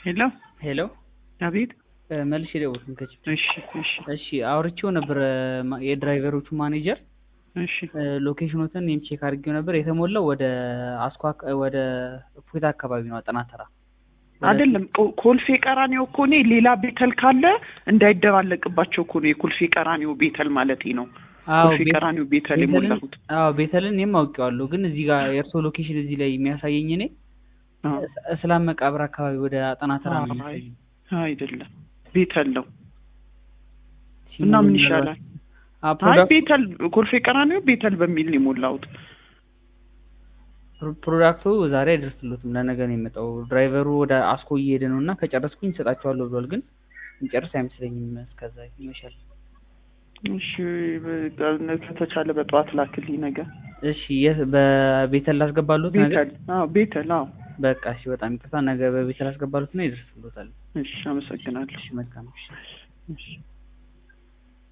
ሄሎ ሄሎ አቤት። እ፣ መልሼ ደወልኩኝ ከች እሺ እሺ እሺ አውርቼው ነበር ማ- የድራይቨሮቹ ማኔጀር እሺ እ፣ ሎኬሽኖትን እኔም ቼክ አድርጌው ነበር የተሞላው ወደ አስኳ አካ- ወደ እፎይታ አካባቢ ነው አጠና ተራ ወደ- አይደለም ኮ- ኮልፌ ቀራኒዮ እኮ እኔ ሌላ ቤተል ካለ እንዳይደባለቅባቸው እኮ ነው የኮልፌ ቀራኒዮ ቤተል ማለት ነው። አዎ ኮልፌ ቤት- ቀራኒዮ ቤተል ቤተልን የሞላሁት አዎ ቤተልን እኔም አውቄዋለሁ ግን እዚህ ጋር የእርሶ ሎኬሽን እዚህ ላይ የሚያሳየኝ እኔ አዎ። እስ- እስላም መቃብር አካባቢ ወደ አጠና ተራ ነው አይ የሚያሳየኝ አይደለም ቤተል ነው ሲሙ እና ምን ምናልባት- ይሻላል? አ፣ አይ ፕሮዳክት ቤተል ኮልፌ ቀራኒዮ ቤተል በሚል ነው የሞላሁት። ፕሮ- ፕሮዳክቱ ዛሬ አይደርስሎትም ለነገ ነው የመጣው ድራይቨሩ ወደ አስኮ እየሄደ ነው እና ከጨረስኩኝ እሰጣቸዋለሁ ብሏል ግን የሚጨርስ አይመስለኝም እስከዛ ይመሻል እሺ በ- ከተቻለ በጠዋት ላክልኝ ነገር እሺ የት በቤተል ላስገባሉት ነገ ቤተል አዎ ቤተል አዎ በቃ እሺ በጣም ይቅርታ ነገ በቤተል ላስገባሉት እና ይደርስሎታል እሺ አመሰግናለሁ እሺ መልካም እሺ እሺ